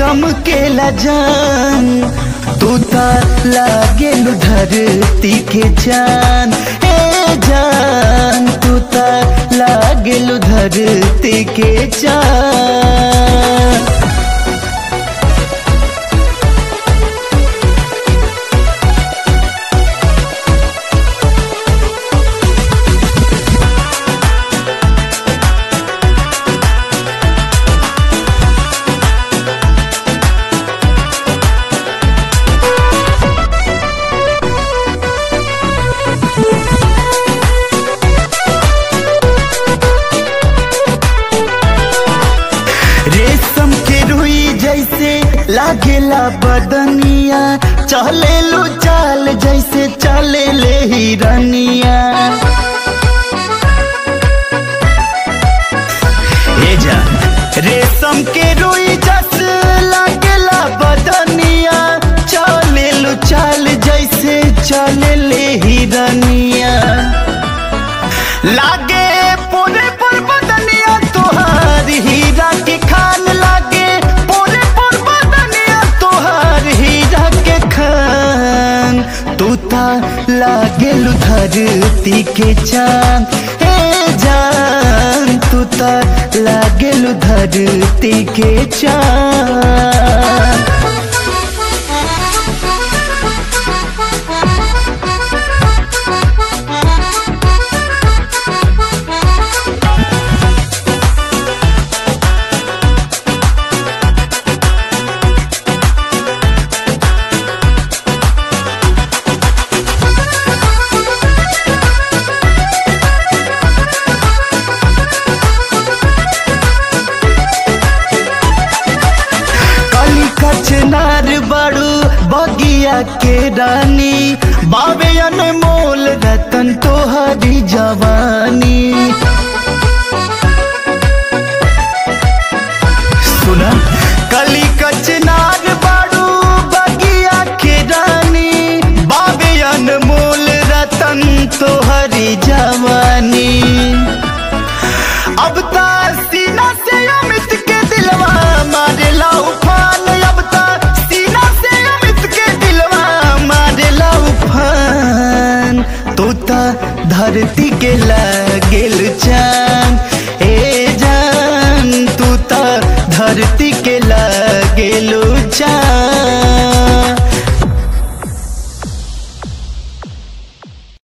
चमकेला जान तू ता लागेल धरती के जान ए जान तू ता लागेल धरती के जान रेशम के रुई जैसे लागेला बदनिया चले लो चाल जैसे चले ले हिरनिया ए जा रेशम के रुई जस लागेला बदनिया चले लो चाल जैसे चले ले हिरनिया लागे पूरे पर बदनिया तोहार हीरा के खान लागे पूरे पर बदनिया तोहार हीरा के खान तू ता लागे धरती के चांद हे जान तू ता लागे धरती के चांद कली कचनार बड़ू बगिया के रानी बाबे अनमोल रतन तोहरी जवानी सुना कली कचनार बड़ू बगिया के रानी बाबे अनमोल रतन तोहरी जवानी अब ता सीना से अमित के दिलवा मारेला उफान अब ता सीना से अमित के दिलवा मारेला उफान तू ता धरती के लागेल चांद